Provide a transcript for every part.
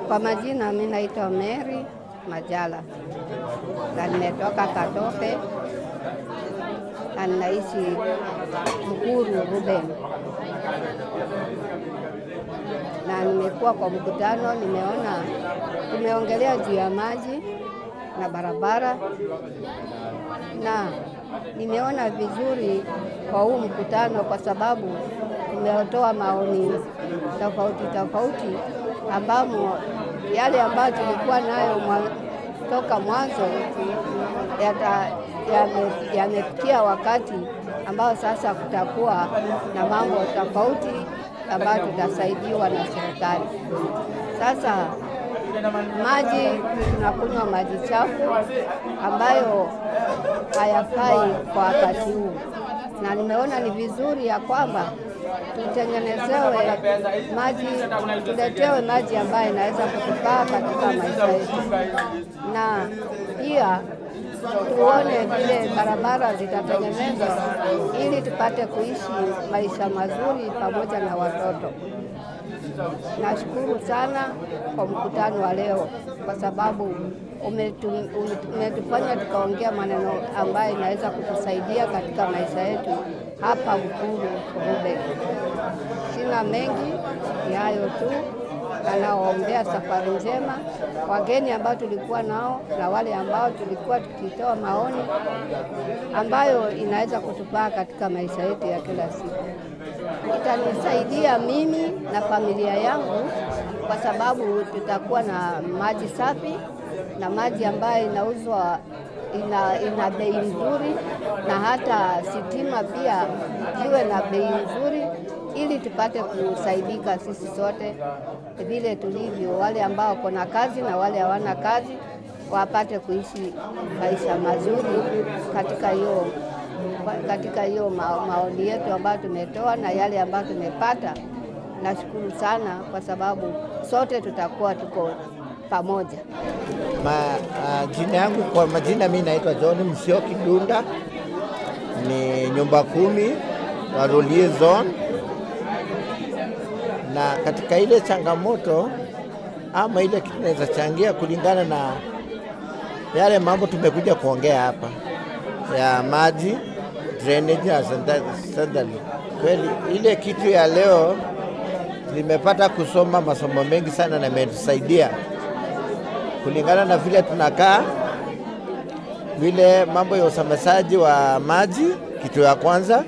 Kwa majina mi naitwa Mary Majala na nimetoka Katoke na ninaishi Mkuru Ruben, na nimekuwa kwa mkutano, nimeona tumeongelea juu ya maji na barabara, na nimeona vizuri kwa huu mkutano kwa sababu tumetoa maoni tofauti tofauti ambamo yale ambayo tulikuwa nayo mwa, toka mwanzo yamefikia ya wakati ambao sasa kutakuwa na mambo tofauti ambayo tutasaidiwa na serikali. Sasa maji, tunakunywa maji chafu ambayo hayafai kwa wakati huu, na nimeona ni vizuri ya kwamba tutengenezewe maji, tuletewe maji ambayo inaweza kutufaa katika maisha yetu, na pia tuone vile barabara zitatengenezwa ili tupate kuishi maisha mazuri pamoja na watoto. Nashukuru sana kwa mkutano wa leo kwa sababu umetufanya tukaongea maneno ambayo inaweza kutusaidia katika maisha yetu hapa Mkuru Ruben. Sina mengi, ni hayo tu. Anawaombea safari njema wageni ambao tulikuwa nao na wale ambao tulikuwa tukitoa maoni ambayo inaweza kutufaa katika maisha yetu ya kila siku. Itanisaidia mimi na familia yangu kwa sababu tutakuwa na maji safi na maji ambayo inauzwa ina, ina bei nzuri na hata sitima pia iwe na bei nzuri ili tupate kusaidika sisi sote vile tulivyo, wale ambao wako na kazi na wale hawana kazi wapate kuishi maisha mazuri katika hiyo katika hiyo ma, maoni yetu ambayo tumetoa na yale ambayo tumepata. Nashukuru sana kwa sababu sote tutakuwa tuko pamoja. Ma, uh, jina yangu kwa majina, mi naitwa John Msioki Dunda, ni nyumba kumi Warolie zone, na katika ile changamoto ama ile kitu naweza changia kulingana na yale mambo tumekuja kuongea hapa ya maji, drainage na sanitary. Kweli ile kitu ya leo nimepata kusoma masomo mengi sana na imetusaidia kulingana na vile tunakaa, vile mambo ya usambazaji wa maji. Kitu ya kwanza,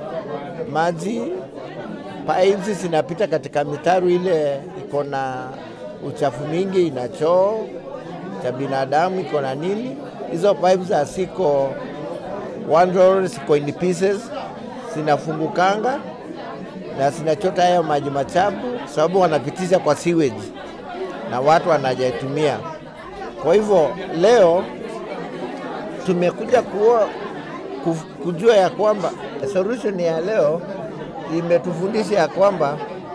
maji pipes zinapita katika mitaru ile iko na uchafu mingi, ina choo cha binadamu, iko na nini. Hizo pipes asiko one roll, ziko in pieces, zinafungukanga na zinachota hayo maji machafu, sababu wanapitisha kwa sewage na watu wanajaitumia. Kwa hivyo leo tumekuja kuwa, kujua ya kwamba solution ya leo imetufundisha ya kwamba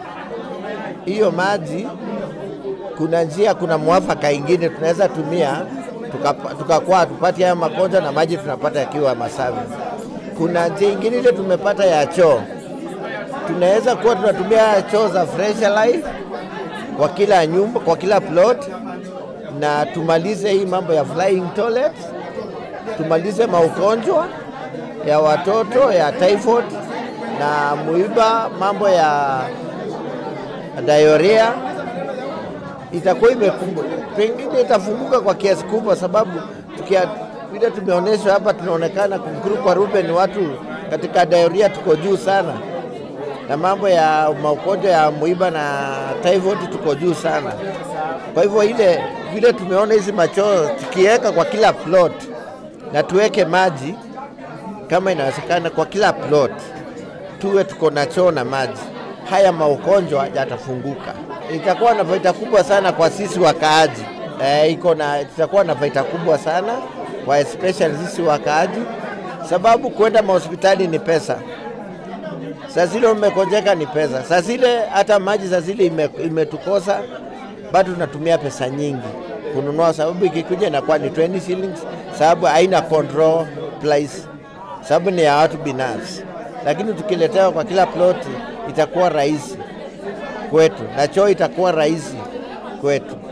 hiyo maji kuna njia, kuna mwafaka ingine tunaweza tumia tukakuwa hatupati hayo magonjwa na maji tunapata yakiwa masafi. Kuna njia ingine ile tumepata ya choo, tunaweza kuwa tunatumia choo za Fresh Life kwa kila nyumba, kwa kila plot, na tumalize hii mambo ya flying toilet, tumalize maugonjwa ya watoto ya typhoid na muiba, mambo ya diarrhea itakuwa imefunguka, pengine itafunguka kwa kiasi kubwa, sababu tukia vile tumeonyeshwa hapa, tunaonekana Mkuru kwa Ruben, watu katika diarrhea tuko juu sana na mambo ya maugonjwa ya muiba na typhoid tuko juu sana. Kwa hivyo ile vile tumeona hizi machoo tukiweka kwa kila plot na tuweke maji kama inawezekana kwa kila plot, tuwe tuko na choo na maji, haya maugonjwa yatafunguka. Itakuwa na faida kubwa sana kwa sisi wakaaji. E, iko na itakuwa na faida kubwa sana kwa especially sisi wakaaji, sababu kwenda mahospitali ni pesa saa zile umekonjeka ni pesa, saa zile hata maji saa zile imetukosa ime bado tunatumia pesa nyingi kununua, sababu ikikuja inakuwa ni 20 shillings, sababu haina control price, sababu ni ya watu binafsi. Lakini tukiletewa kwa kila ploti itakuwa rahisi kwetu, na choo itakuwa rahisi kwetu.